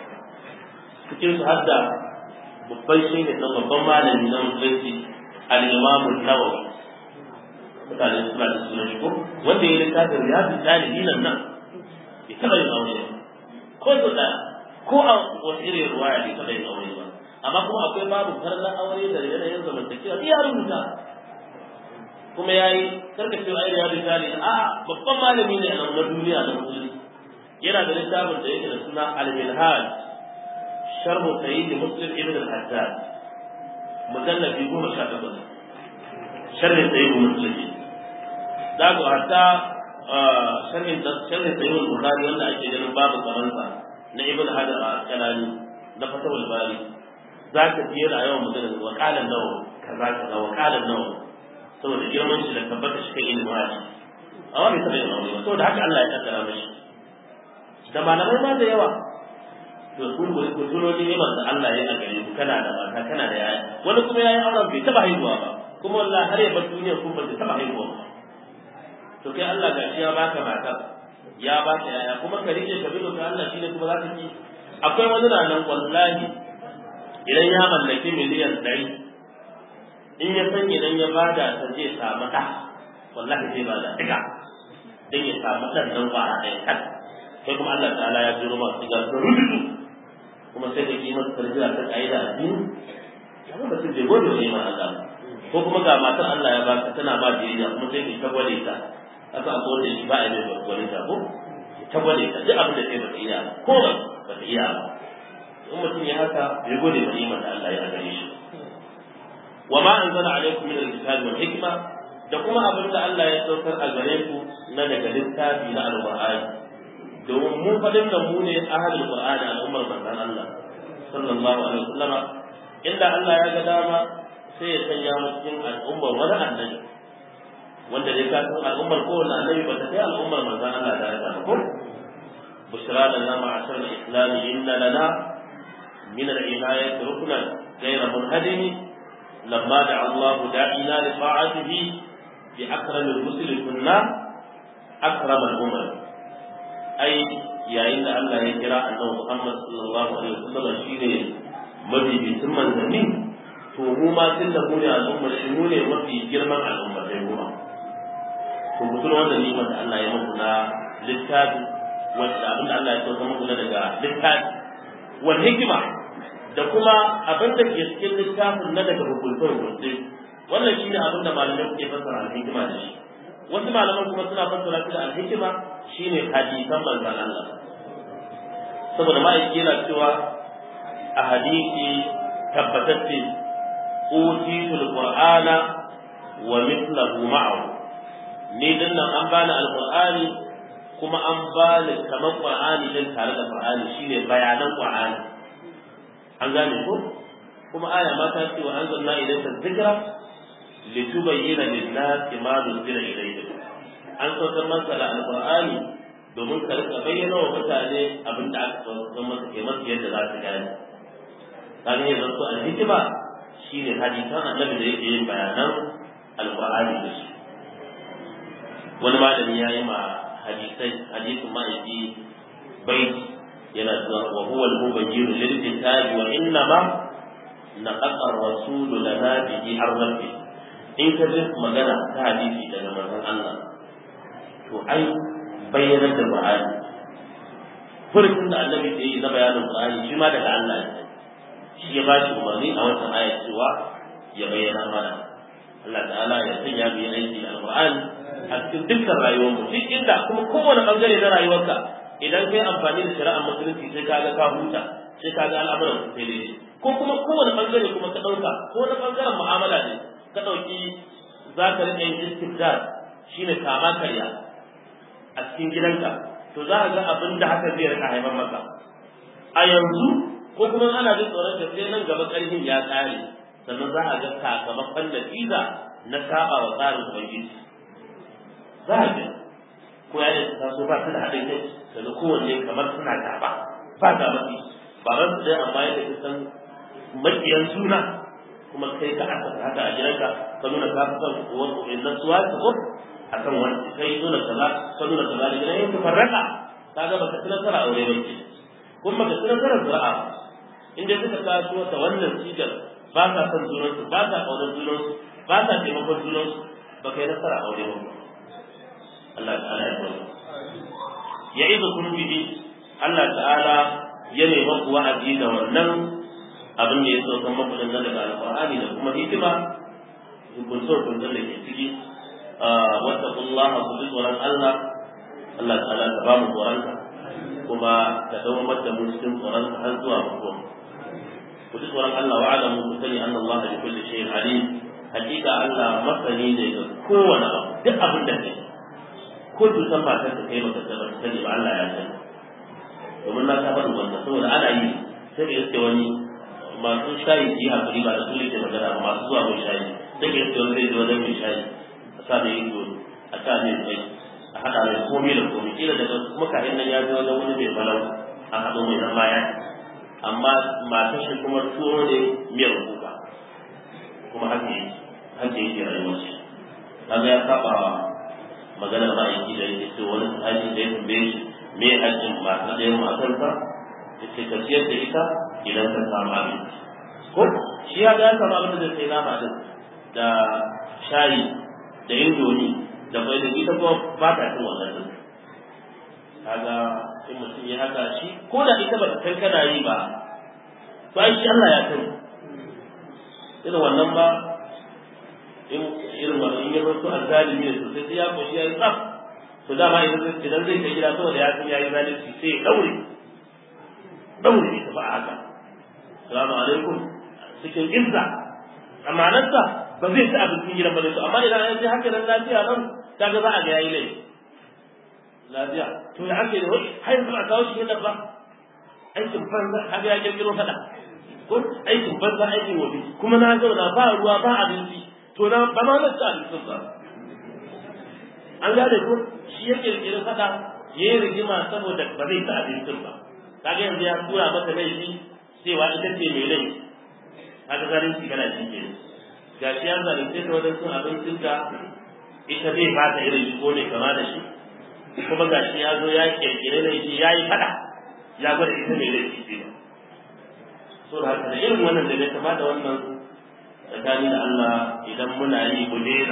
cikin su har da babban shi ne babban malami na musulunci al-imamu nawawi mutane suna da sunan shi ko wanda ya yi littafin riyadu ɗalibi nan nan ya taɓa yin aure ko su ɗaya ko a wasu irin ruwaya bai taɓa yin aure ba amma kuma akwai babu farlan aure da yanayin zamantakewa ya rubuta kuma ya yi karkashin aure ya misali a babban malami ne a na duniya na musulunci yana da littafin da yake da suna al-minhaj sharhu sayyid muslim ibn al-haddad mujallabi goma sha takwas sharhin sayyid muslim za ku hatta sharhin sharhin sayyid bukhari wanda ake ganin babu kamansa na ibn hajar al-asqalani na fatawul bari za ka ji yana yawan magana wa qalan nawa kaza kaza wa qalan nawa saboda girman shi da tabbata shi kan ilimin haji amma bai taɓa yin aure ba saboda haka Allah ya kaddara mashi da malamai ma da yawa to kun guri ku tuno ne da Allah ya gare ku kana da mata kana da yaya wani kuma yayi auren bai taɓa haihuwa ba kuma wallahi har ya bar duniya kuma bai taɓa haihuwa ba to kai Allah gashi ya baka mata ya baka yaya kuma ka rike ka bi ka Allah shine kuma za ka ki akwai wani na nan wallahi idan ya mallaki miliyan ɗari in ya san idan ya bada ta zai samu ɗa wallahi zai bada ɗiga don ya samu ɗan nan kwara ɗaya kan sai kuma Allah ta'ala ya jiro masu ga su rubutu kuma sai ka yi masa tarbiyya ta ƙa'ida a biyu amma ba sai bai gode wa neman Allah ko kuma ga matar Allah ya baka tana ba biyayya kuma sai ka gwale ta aka akwai wanda shi ba a yi mai gwale ta ko ta gwale ta duk abin da kai ba ta iya ko ba ta iya ba in mutum ya haka bai gode wa neman da Allah ya gare shi wa ma anzala alaikum min al-kitabi wal hikma da kuma abin da Allah ya saukar a gare ku na daga littafi na al-Qur'ani domin mu fadin da mu ne ahlul Qur'ani al'ummar manzon Allah sallallahu alaihi wasallama inda Allah ya ga dama sai ya sanya mu cikin al'ummar wani annabi wanda dai ka san al'ummar kowane annabi ba ta kai al'ummar manzon Allah da ya ko بشرى لنا معشر الإسلام إن لنا من العناية ركنا غير منهدم لما دعا الله داعينا لطاعته بأكرم الرسل كنا أكرم الأمم أي يا إن الله يكرا أنه محمد صلى الله عليه وسلم شيء mafi bitin manzanni to mu ma tun da mu ne al'ummar shi mu ne mafi girman al'ummar dai kuma to mutum wannan nimar da Allah ya muku na littafi wanda abin da Allah ya sauka muku na daga littafi wal hikima da kuma abin da ke cikin littafin na daga hukuntar hukunce wannan shi ne abin da malamai suke fassara al-hikima da shi wasu malaman kuma suna fassara shi da al-hikima shine hadisan manzon Allah saboda ma'aiki yana cewa a hadisi tabbatacce utitul qur'ana wa mithluhu ma'ahu ni dinnan an bani alqur'ani kuma an bani kamar qur'ani din tare da qur'ani shine bayanan qur'ani an gane ko kuma aya ma ta ce wa anzalna ilayka dhikra litubayyana lin-nasi ma nuzila ilayhim an saukar masa da alqur'ani domin ka rika bayyana wa mutane abin da aka saukar masa ke masu yadda za su gane kaga yanzu to al-hikma shine hadisan annabi da yake yin bayanan alqur'ani da shi wani malami ya yi ma hadisai hadisin ma'aiki baiti yana cewa wa huwa al-mubayyin lil kitabi wa inna ma naqaqa ar-rasul lana bihi ar-rabbi in ka ji magana ta hadisi daga manzon Allah to ai bayyana da Qur'ani furtun da annabi ke yi na bayanin Qur'ani shi ma daga Allah ne shi ya ba shi umarni a wannan ayat cewa ya bayyana mana Allah ta'ala ya sanya mu yi aiki da alqur'ani a cikin dukkan rayuwar mu duk inda kuma kowane bangare na rayuwarka idan kai amfani da shari'ar musulunci sai ka ga ka huta sai ka ga al'amuran sai dai ko kuma kowane bangare kuma ka dauka ko na bangaren mu'amala ne ka dauki za ka rike yin istibdad shine kama karya a cikin gidanka to za ka ga abin da haka zai rika haifar maka a yanzu ko kuma ana jin tsoron da sai nan gaba karfin ya tsare sannan za a ga sakamakon natija na saba wa tsarin ubangiji za a ga ko ya da ta so ba su da haɗin kai daga kowanne kamar suna gaba ba ga mafi ba ran su dai amma yadda ka san makiyan suna kuma kai ka aka haka a gidanka ka nuna ka fi son wani ƙoƙarin suwa ta ko a kan wani kai nuna kaza ka nuna kaza da gidan yin farraka ka ga baka ci nasara aure ba ke kuma baka ci nasara zura'a inda suka kaso ta wannan sigar ba sa son junansu ba sa ƙaunar junansu ba sa taimakon junansu ba kai nasara aure ba Allah ta'ala ya kwallo ya izu kun bihi Allah ta'ala ya nema ku wa'azi da wannan abin da ya so kan makulin nan daga alqur'ani da kuma hikima hukunce hukuncen da ke ciki wattaqullaha ku ji tsoron Allah Allah ta'ala ka ba mu tsoronka kuma ka dawo da mu cikin tsoronka har zuwa mutuwa ku ji tsoron Allah wa alamu ku sani anna Allah bi kulli shay'in alim hakika Allah masani ne ga kowane abu duk abin da kai ko cutar matar ta kai baka tabbata sani ba Allah ya sani domin na ta faɗin wannan saboda ana yi sai da yake wani masu shayi yi hakuri ba da su ke magana ba masu zuwa mai shayi sai da yake wani zai zo wajen mai shayi a sa mai yin dole a sa mai tsayi a haɗa mai komai da komai kila daga kuma kayan nan ya zo wajen wani mai balau a haɗo mai zama ya amma matar shi kuma tuwo ne miyar kuka kuma haka yake haka yake rayuwar shi kaga ya saba maganar ma'aiki da yake ce wani sahabi da ya tambaye shi me hajjin masu ɗayan matarsa ya ce ka ciyar da ita idan ka samu abinci ko shi ya ga ya samu abin da zai sai nama din da shayi da indomi da kwai da ita kuma ba ta cin wannan din kaga in mutum ya haka shi ko da ita ba ta san kana yi ba to ai shi Allah ya sani irin wannan ba in irin wannan in ya zo azzalimi ne sosai sai ya koshi ya yi tsaf to dama idan zai idan zai kai gida saboda ya san ya yi zalunci sai ya daure daure ita ba haka salamu alaikum cikin izza amanarsa ba zai ci abincin gidan ba to amma idan an ji haka nan lafiya nan kaga za a ga yayi laifi lafiya to ya ake da wai har yanzu a kawo shi nan ba aikin banza kaga ya kirkiro fada ko aikin banza aikin wofi kuma na zauna ba ruwa ba abinci to na ba ma na ci abincin ba an gane ko shi ya kirkiri fada ya yi rigima saboda ba zai ci abincin ba kaga yanzu ya tura mata laifi cewa ita ce mai laifi kaga zalunci kana shi ke ga shi ya zalunce ta wajen cin abincinta ita zai ba ta irin shi ko ne kama da shi kuma ga shi ya zo ya kirkire laifi ya yi fada ya gwada ita mai laifi ce ba so da haka da irin wannan da bai kama da wannan tsakani da Allah idan muna yi mu daina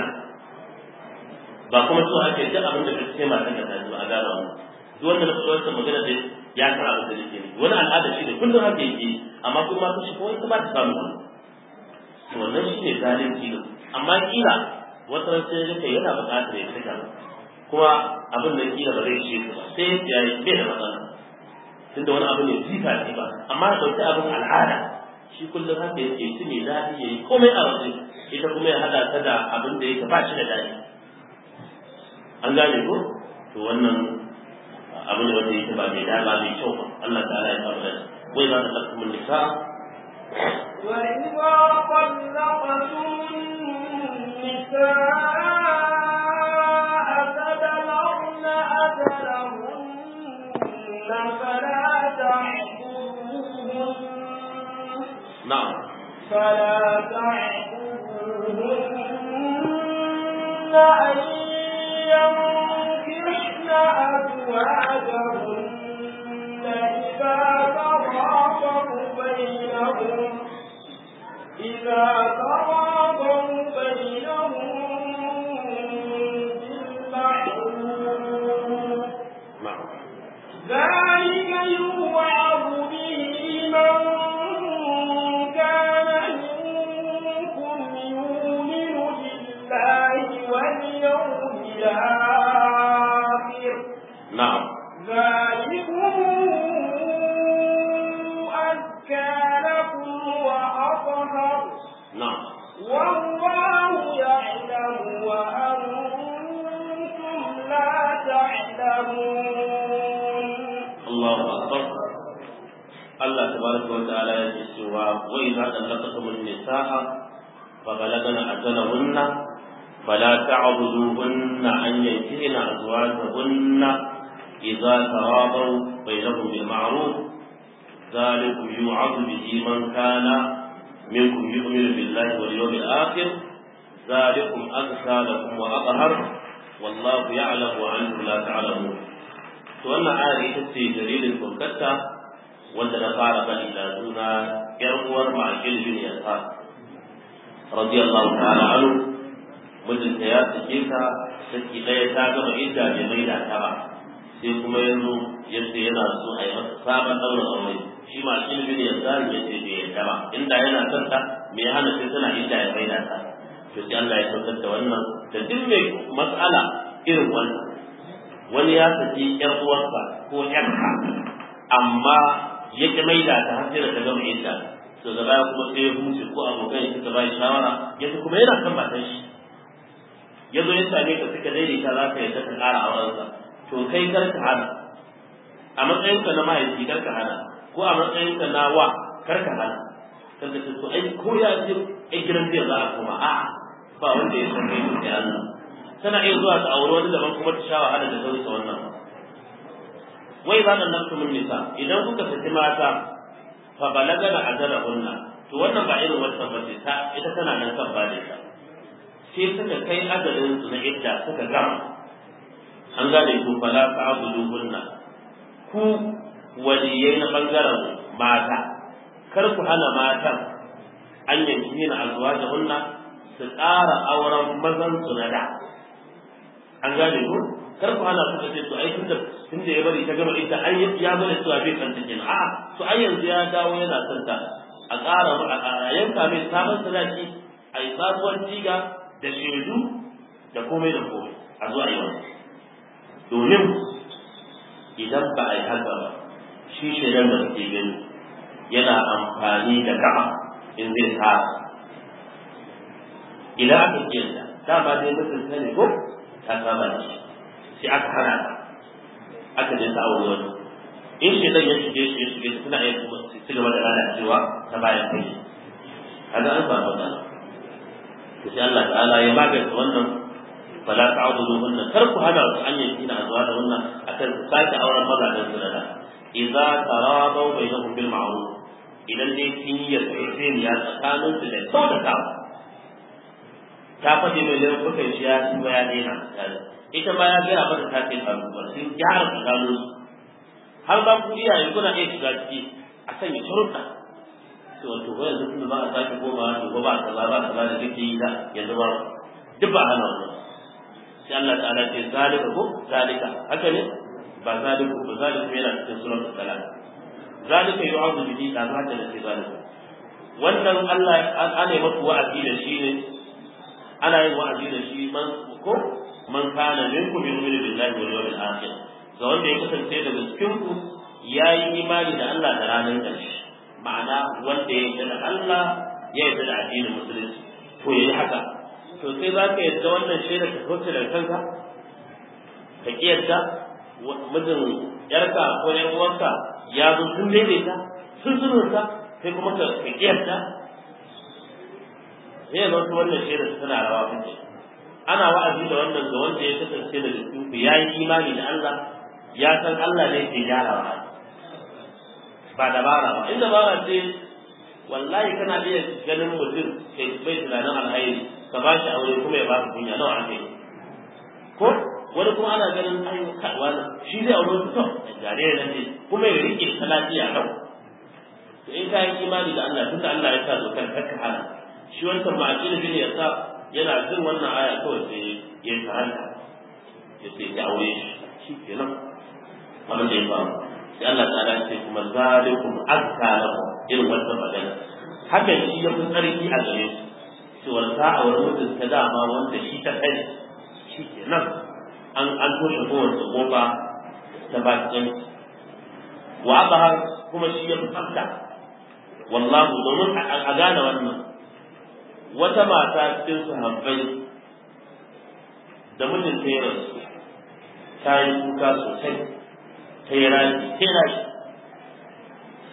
ba kuma so ake duk abin da kake matan da taji ba a gaba mu duk wanda na fito wannan magana da ya san abin da yake ne wani al'ada shi ne kullum haka yake amma kuma ta shi ko ita ba ta samu to wannan shi ne zalunci ne amma kila wata ran sai yake yana buƙatar ya saka kuma abin da kila ba zai ce ba sai ya yi bai da matsala tunda wani abu ne jifa ce ba amma da dauki abin al'ada shi kullum haka yake shi ne daɗi ya yi komai a waje ita kuma ya haɗa ta da abin da yake ba shi da daɗi an gane ko to wannan abu ne wanda yake ba mai da ba mai kyau ba Allah ta'ala ya samu dace wai za ta tsaka mun nisa وإذا طلقتم النساء فبلغن أجلهن فلا تعبدوهن na'am فلا تعبدوهن أن ينكحن أزواجهن إذا تراضوا بينهم إذا تراضوا بينهم بالمعروف na'am ذلك يوعظ به من كان منكم يؤمن akbar Allah tabaraka wa ta'ala ya ce cewa wa idza talaqtumun nisaa fa balagana ajalahunna fala ta'buduhunna an yankihna azwajahunna idza tarabaw bainahum bil ma'ruf ذلكم يوعظ به من كان منكم يؤمن بالله واليوم الآخر ذلكم أزكى لكم وأطهر والله يعلم وأنتم لا تعلمون to wannan ayar ita ce dalilin saukarta wanda na fara bani da suna yar uwar ma'akil bin yasa radiyallahu ta'ala anhu mijinta ya sake ta saki ɗaya ta gama idda bai mai da ta ba sai kuma yanzu yadda yana so a yi masa sabon ɗaurin aure shi ma'akil bin yasa ya ce bai yadda ba inda yana son ta me ya hana sai tana idda ya mai da ta to sai Allah ya saukar da wannan da duk mai mas'ala irin wannan wani ya saki ƴar uwarsa ko ƴarka amma ya ki maida ta har sai da ta gama idda to da baya kuma sai ya huce ko abokan suka ba shi shawara yanzu kuma yana kan matan shi ya zo ya same ka suka daidaita za ka yadda ka ƙara aurensa to kai kar ka hana a matsayinka na mahaifi kar ka hana ko a matsayinka na wa kar ka hana kan ka to ai ko ya je ai gidan zai za a koma a'a ba wanda ya san kai sai Allah tana iya zuwa ta aure wani daban kuma ta sha wahala da sauransa wannan wai za nan nafsu min nisa idan kuka saki mata fa balaga da ajala hunna to wannan ba irin wannan ba ta ita tana nan kan ba da ta sai suka kai ajalin su na idda suka gama an gane ku fala ta'budu hunna ku waliyai na bangaren mata kar ku hana matan an yanki na azwajahunna su ƙara auren mazan su na da an gane ku kar ku hana su ce to ai tunda tunda ya bari ta gama ita ai ya bari su a bai kanta kenan a'a to ai yanzu ya dawo yana son ta a ƙara a yanka mai sabon sadaki a yi sabuwar jiga da shaidu da komai da komai a zo a yi wani domin idan ba a yi haka ba shi shaidan da suke gani yana amfani da gaba in zai sa idan aka kiyanta dama dai mutum ne ko ta saba da shi sai aka hana ta aka je ta aure wani in shi dan ya shige shi ya shige suna iya kuma su ci gaba da lalacewa ta bayan kai kaga an samu da to sai Allah ta'ala ya magance wannan fala ta'budu hunna kar ku hana su an yanki na zuwa da wannan akan sake auren mazajen su da idza taradaw bainahum bil ma'ruf idan dai kin yi yarjejeniya tsakanin su da kyautatawa ta faɗi mai laifukan shi ya ci ba ya daina ita ma ya gaya mata ta ce faruwa sun gyara tsakanin su har ba ku iyaye kuna iya shiga ciki a sanya sharuɗa to wato ko yanzu tunda ba a sake koma to ba kaza ba kaza da kake yi da yanzu ba duk ba hana wannan sai Allah ta'ala ce zalika ko zalika haka ne ba zaliku ba zaliku yana cikin suratul salat zalika yu'adhu bihi da haka da sai zalika wannan Allah ana yi masa wa'azi da shi ne ana yin wa'azi da shi man ko man kana minkum yu'minu billahi wal yawmil akhir ga wanda ya kasance daga cikin ku yayi imani da Allah da ranar ƙarshe ma'ana wanda ya yarda da Allah ya yarda da addinin musulunci to yayi haka to sai za ka yarda wannan shaida ka kauce daga kanka ka ki yarda mijin yarka ko yan uwarka ya zo sun daidaita sun sulhunta sai kuma ka ki yarda sai ya zanto wannan shaida tana rawa kuke ana wa'azi da wannan ga wanda ya kasance da cikin ku yayi imani da Allah ya san Allah ne ke gyarawa ba dabara ba in dabara ce wallahi kana iya ganin mutum kai bai tunanin alhairi ka ba shi aure kuma ya ba ka kunya nawa ake ko wani kuma ana ganin ai wani shi zai aure su to gare ne ne kuma ya rike ta lafiya kau to in ka yi imani da Allah tunda Allah ya sa dokar kakka hana shi wancan ma'aqil bin ya sa yana jin wannan aya kawai sai ya karanta ya sai ya aure shi shi kenan abin da ya faru sai Allah ta'ala ce kuma zalikum azka lakum irin wannan magana hakan shi ya fi tsarki a gare su cewar ta a wani mutum ta dama wanda shi ta kai shi kenan an an toshe kowace kofa ta bakin wa abahar kuma shi ya fi tsafta wallahu domin a gane wannan wata mata cikin sahabbai da mijin ta yi rasu ta yi kuka sosai ta yi rani ta yi rashi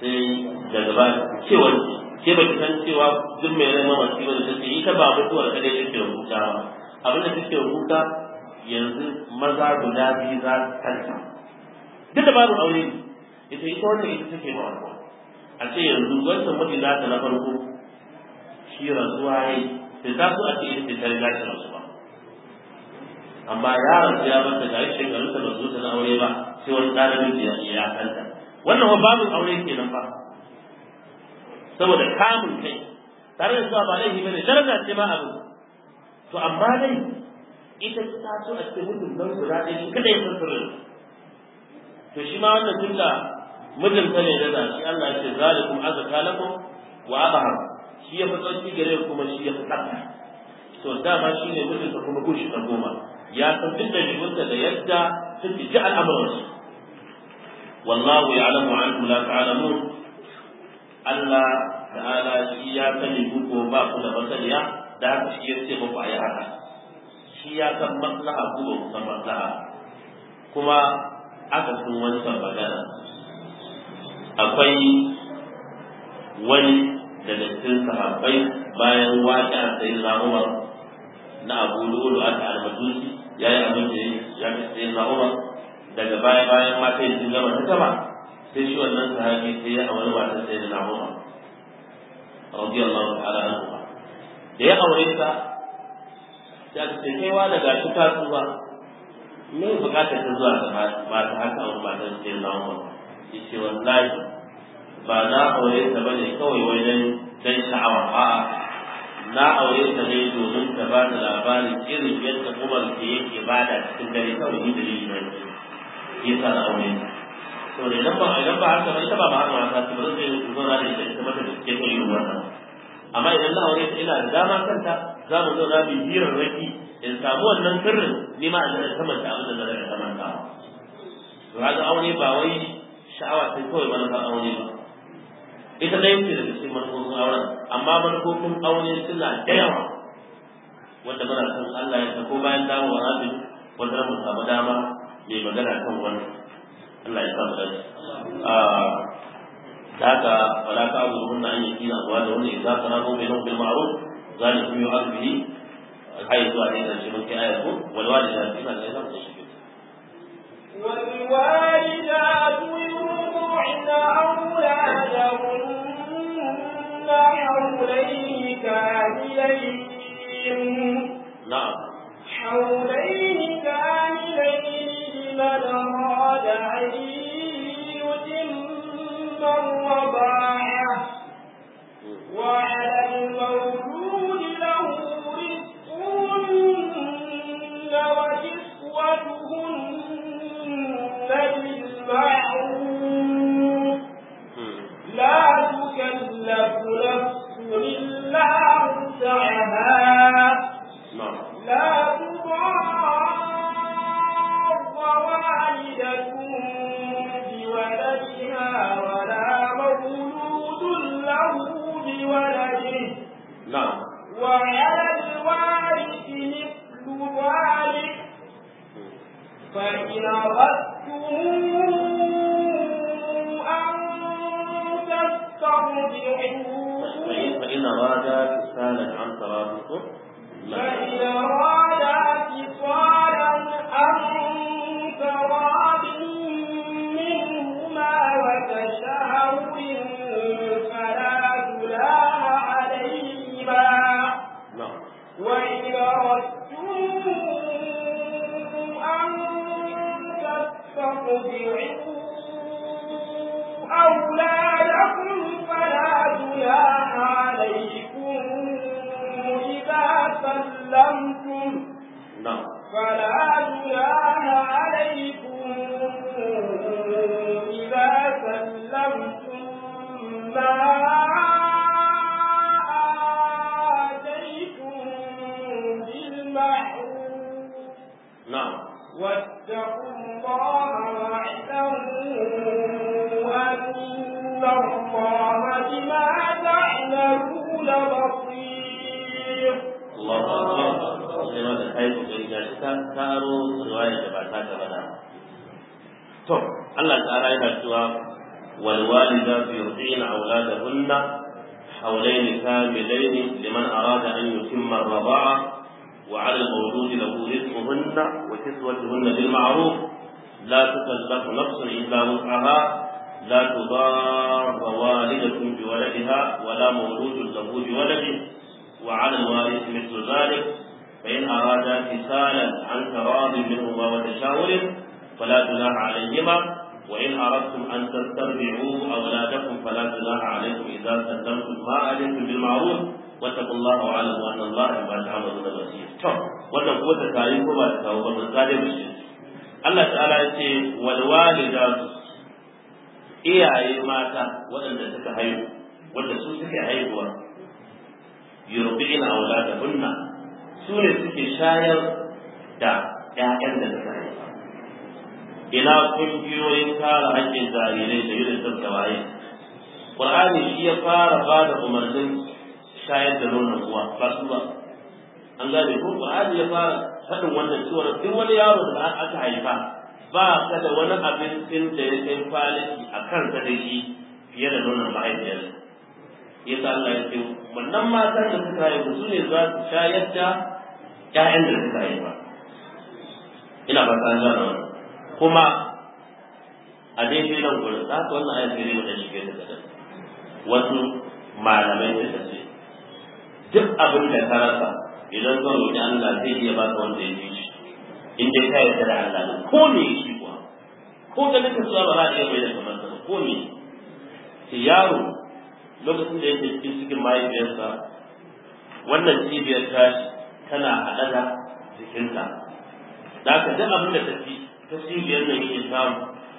sai daga ba cewa ke ba ki san cewa duk mai rai mamaci ba da take ita ba mutuwar kadai take rubuta ba abin da take rubuta yanzu maza guda biyu za su kanta duk da babu aure ita ita wanda ita take ba wannan a ce yanzu wancan miji za ta na farko shi rasuwa ya yi sai ta so a ce ita ta riga ta rasu ba amma yaron ya mata ga shekarun ta ba su ta na aure ba sai wani ɗan miji ya kanta wannan wa babin aure kenan ba saboda kamun kai tare da cewa ba laifi bane daraja ce ma abin to amma dai ita ta so a cikin mutum don guda ɗaya shi kada ya san sirrin to shi ma wannan tunda mijin ta ne da shi Allah ya ce zalikum azka lakum wa abhar shi ya fi tsauki gare kuma shi ya fi tsaka to dama shi ne mijin ta kuma kushi ta goma ya san duk da jikinta da yadda take ji al'amuran wallahu ya'lamu antum la ta'lamun Allah ta'ala shi ya sani ku ko ba ku da masaniya da haka shi ya ce muku ayi haka shi ya san maslaha ku ba ku san maslaha kuma aka sun wancan magana akwai wani daga cikin sahabbai bayan waƙi a sayi Umar na Abu Lulu aka almajusi ya yi abin da ya fi sayi Umar daga baya bayan mata sun gama ta gaba sai shi wannan sahabi sai ya aure matar sai da Umar radiyallahu ta'ala anhu da ya aure ta ya ce kai wa daga shi ta tsuwa me bukatar ta zuwa da mata haka aure matar sai da Umar yace wallahi ba na aure ta bane kawai wajen dan sha'awa a'a na aure ta ne domin ta ba da labarin irin yadda Umar ke yake bada cikin dare kawai ni dalili ne yasa na aure ta to da idan ba idan ba haka ba ita ba ba haka ba ta ba zai zo na da ita ita mata da ke ko yin wannan amma idan na aure ta ina da dama kanta za mu zo na bi hirar raki in samu wannan sirrin ni ma in da kamanta abin da zan da kamanta to haka aure ba wai sha'awa sai kawai manufar aure ba ita dai ce daga cikin manufofin auren amma manufofin aure suna da yawa wanda muna son Allah ya ko bayan dawowa rabin wanda mu samu dama mai magana kan wannan Allah ya samu dace da haka wala ka abu hunna an yi na zuwa da wani idza qara'u bainahum bil ma'ruf zalikum yu'adhu bihi ai zuwa ne da shi mun kai ayatu wal walidatu ina da zan shi والوالدات يرضعن أولادهن حولين كاملين na'am حولين كاملين لمن أراد أن يتم الرضاعة وعلى المولود له رزقهن وكسوتهن بالمعروف لا تكلف نفس إلا وسعها na'am لا تضار والدة بولدها ولا مولود له بولده na'am وعلى الوارث مثل ذلك فإن أردتم أن تسترضعوا فإن أراد فسالا عن ترابكم فإن أرادا فصالا عن تراض منهما وتشاور فلا جناح عليهما نعم وإن أردتم أن تسترضعوا أولادكم فلا جناح عليكم إذا سلمتم نعم فلا جناح عليكم إذا سلمتم ما آتيتم بالمعروف نعم واتقوا الله واعلموا أن الله بما تعملون بصير الله أكبر sai ma da kai kokari ga shi ta karo riwaya da ba ta ta bada to Allah ta'ala yana cewa والوالدات يرضعن أولادهن حولين كاملين لمن أراد أن يتم الرضاعة وعلى المولود له رزقهن وكسوتهن بالمعروف لا تكلف نفس إلا وسعها لا تضار والدة بولدها ولا مولود له بولده وعلى الوارث مثل ذلك فإن أرادا فصالا عن تراض منهما وتشاور فلا جناح عليهما وإن أردتم أن تسترجعوا أولادكم فلا جناح عليكم إذا سلمتم ما علمتم بالمعروف واتقوا الله واعلموا أن الله بما تعملون بصير. wannan kuma ta kayi ko ba ta kawo ba mun tsare mu shi Allah ta'ala ya ce wal walidatu iyaye mata waɗanda suka haihu wanda su suke haihuwa yurbi'ina auladahunna su ne suke shayar da ƴaƴan da suka haifa ina kungiyoyin kare haƙƙin jarirai da UNICEF da waye Qur'ani shi ya fara ba da umarnin shayar da nonon uwa ba su ba an gane ko Qur'ani ya fara faɗin wannan cewa duk wani yaro da aka haifa ba ka da wani abincin da ya kai faliki a kansa da shi fiye da nonon mahaifiyar ya sa Allah ya ce wannan matan da suka haifu su ne za su shayar da ƴaƴan da suka haifa ina ba ta gane wannan kuma a daidai nan gurin za ka wannan ayat gari da shige da kadan wasu malamai suka ce duk abin da ka rasa idan zan roƙi Allah zai iya baka wanda ya fi shi in dai ka yarda da Allah ne ko me shi kuwa ko da nake cewa ba za a iya mai da kamar sa ko me sai yaro lokacin da yake cikin cikin mahaifiyarsa wannan cibiyar tashi tana haɗa da jikinsa da ka duk abin da ta fi ta cibiyar nan yake samu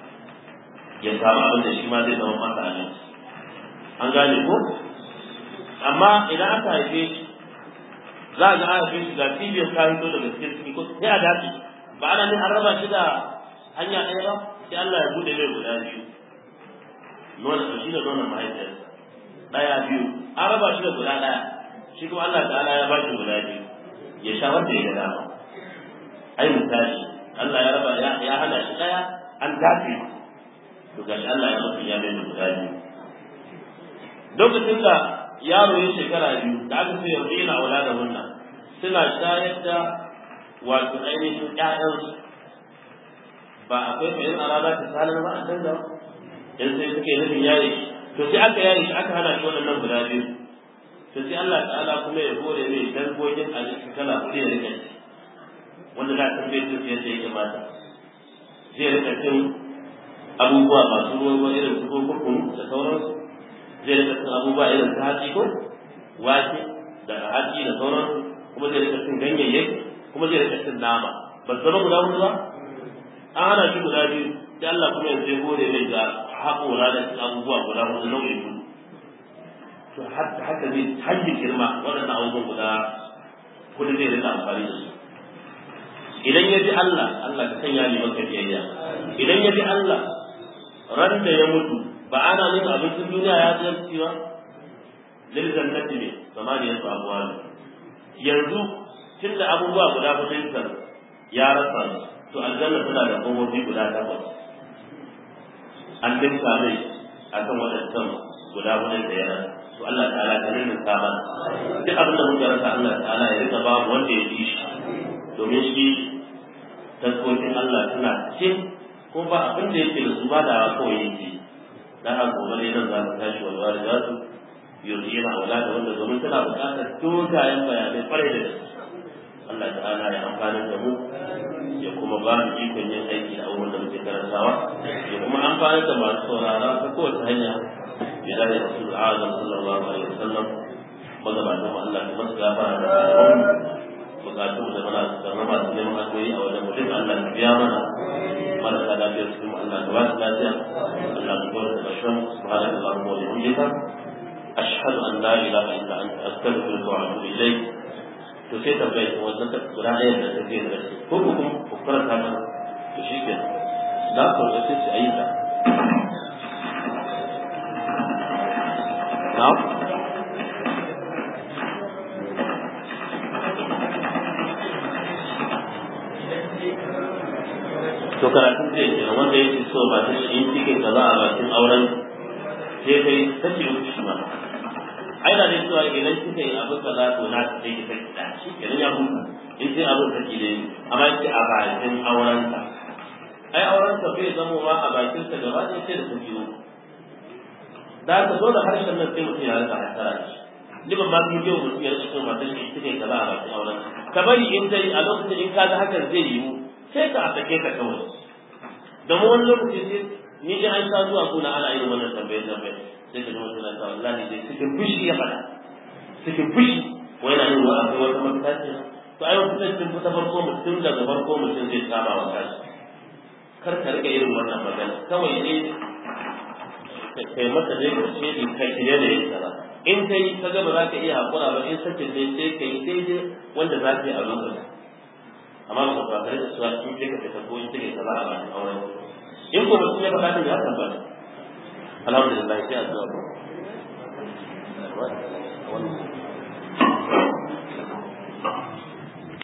ya samu abin da shi ma zai zama masa abinci an gane ko amma idan aka haife shi za a ga an haife shi ga cibiyar ta hito daga cikin ciki ko sai a dace ba ana ne an raba shi da hanya ɗaya ba sai Allah ya bude mai guda biyu nuna shi da nuna mahaifiyarsa ɗaya biyu an raba shi da guda ɗaya shi kuma Allah ta'ala ya ba shi guda biyu ya sha wanda ya ga dama ai misali Allah ya raba ya hana shi ɗaya an dace to gashi Allah ya mutu ya mai guda biyu lokacin da yaro ya shekara biyu da aka ce yanzu yana wala da wannan suna shayar da wato ainihin ƴaƴansu ba akwai mai arada ta salar ba a canza yan sai suke nufin yayi to sai aka yayi shi aka hana shi wannan guda biyu to sai Allah ta'ala kuma ya hore mai dangogin abinci kala hudu ya rika ci wanda za ta bai cin yadda ya kamata zai rika cin abubuwa masu ruwa irin su kurkukun da sauransu zai rika cin abubuwa irin su hatsi ko wake da hatsi da sauransu kuma zai rika cin ganyayyaki kuma zai rika cin nama ba su zama guda hudu ba an hana shi guda biyu sai Allah kuma yanzu ya gode mai ga haƙora da abubuwa guda hudu nau'in hudu to haka zai hanyar girma waɗannan abubuwan guda hudu zai rika amfani da su idan ya bi Allah Allah ka sanya ni maka biyayya idan ya bi Allah ran da ya mutu ba ana nuna abincin duniya ya zarci ba lil jannati ne samaniya su abuwa yanzu tunda abubuwa guda hudu ya rasa to aljanna tana da komofi guda takwas an dinka mai akan waɗancan guda hudun da ya rasa to Allah ta'ala ta nuna ta mana duk abin da muka rasa Allah ta'ala ya rika babu wanda ya fi shi domin shi taskokin Allah suna cikin ko ba abin da yake da su ba da kawai yake da haka gobe ne nan za su tashi walwala za su yanzu yana wala da wanda domin tana buƙatar dogayen bayanai kwarai da gaske Allah ta'ala ya amfana da mu ya kuma ba mu ikon yin aiki da abubuwan da muke karantawa ya kuma amfana da masu saurara ta kowace hanya ya dace da rasul azam sallallahu alaihi wasallam magabatan mu Allah kuma su gafara da malaman bukatu da mana su zama masu neman addu'o'i a wajen mutum Allah ya biya mana marasa lafiyar su kuma Allah ya ba su lafiya Allah ya bar da bashan subhanallahi wa bihamdika ashhadu an la ilaha illa anta astaghfiruka wa atubu ilayk to sai tambaye ta wannan ta guda ɗaya da ta zai da ko ko kuma ku karanta mana to shi ke za ku ga sai su ayi ta na to karatun zai ke wanda yake so ba ta shi in cikin kaza a bakin auren sai kai saki uku shi ma ai da ne cewa idan kika yi abu kaza to na ta sai ki saki da shi kenan ya huta in sai abin saki ne amma ki a bakin aurensa ai aurensa bai zama ma a bakin sa gaba ɗaya sai da saki uku da haka dole harshen nan sai mutum ya rika hasara da shi liban ma kuma yau mutum ya rika cewa matan shi kika yi kaza a bakin auren ka bari in dai a lokacin in ka ga hakan zai yiwu sai ka a sake ka kawai domin wani lokaci sai ni ji an sha zuwa kuna ana yin wannan tambayar tambayar sai ka ji mutum na ta wallahi dai cikin fushi ya faɗa cikin fushi wai na yin wa akwai wata mafita ce to ai wata cikin fita farko mutum daga farko mutum zai saba wa kansa kar ka rika irin wannan magana kawai ne kai mata dai ka ce in kai ne da yin kaza in kai ka ga ba za ka iya hakura ba in sakin dai sai kai daidai wanda za ka yi a lokacin amma ba ka tare da cewa in kai ka fita ko in kai kaza a bakin auren in ko mutum ya faɗa ya tabbata alhamdulillah sai a zuwa